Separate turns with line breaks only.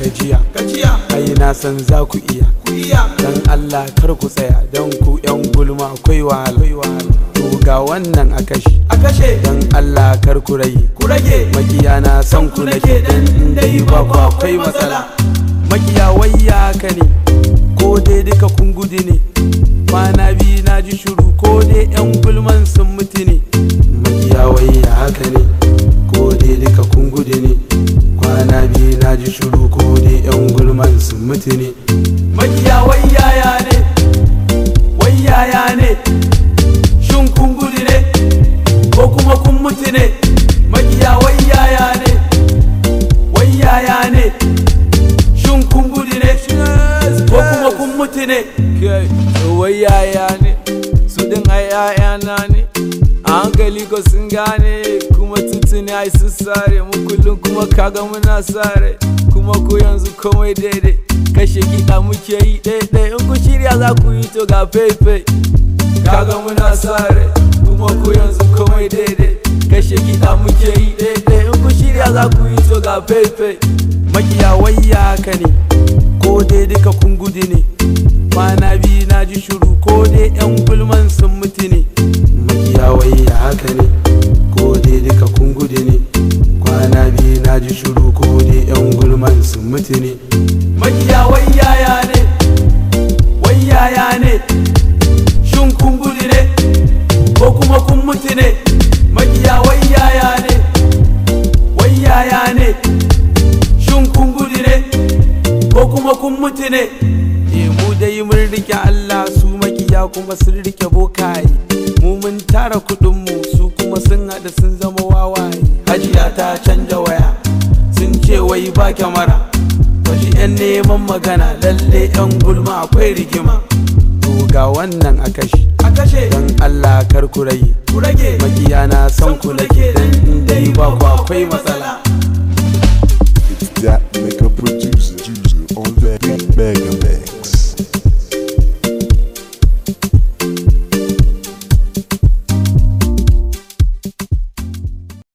gajiya
gajiya
ai na san za ku iya
ku iya
dan Allah kar ku tsaya dan ku yan gulma akwai wahala to ga wannan a kashi
a kashe
dan Allah kar ku rage
ku rage
makiya na san ku nake dan dai ba ku akwai matsala makiya wayya ka ne ko dai duka kun gudu ne kwana biyu na ji shuru ko dai yan gulman sun mutu ne makiya wayya haka ne ko dai duka kun gudu ne kwana biyu na ji shuru ko dai yan gulman sun mutu ne
makiya wayaya ne wayaya ne shin kun gudu ne ko kuma kun mutu ne makiya wayaya ne wayaya ne shin kun gudu ne ko kuma kun mutu ne
kai wai yaya ne su din ai yayana ne a hankali ko sun gane kuma tuntuni ai sun sare mu kullum kuma kaga muna sare kuma ko yanzu komai daidai kashe kiɗa muke yi ɗaiɗai in ku shirya za ku yi to ga faifai kaga muna sare kuma ko yanzu komai daidai kashe kiɗa muke yi ɗaiɗai in ku shirya za ku yi to ga faifai
makiya wayya ka ne ko dai duka kun gudu ne kwana biyu na ji shuru ko dai yan gulman sun mutu ne makiya wayya haka ne ko dai duka kun gudu ne kwana biyu na ji shuru ko dai yan gulman sun mutu ne
makiya wayaya ne wayaya ne shin kun gudu ne ko kuma kun mutu ne makiya wayaya ne wayaya ne shin kun gudu ne ko kuma kun mutu ne
Eh mu dai mun rike Allah su makiya kuma sun rike bokaye mu mun tara kudin mu su kuma sun hada sun zama wawaye hajiya ta canja waya sun ce wai ba kyamara wasu yan neman magana lalle yan gulma akwai rigima to ga wannan a kashi
a kashe
dan Allah kar ku rage
ku rage
makiya na san ku nake dan in dai ba ku akwai matsala
It's that mix.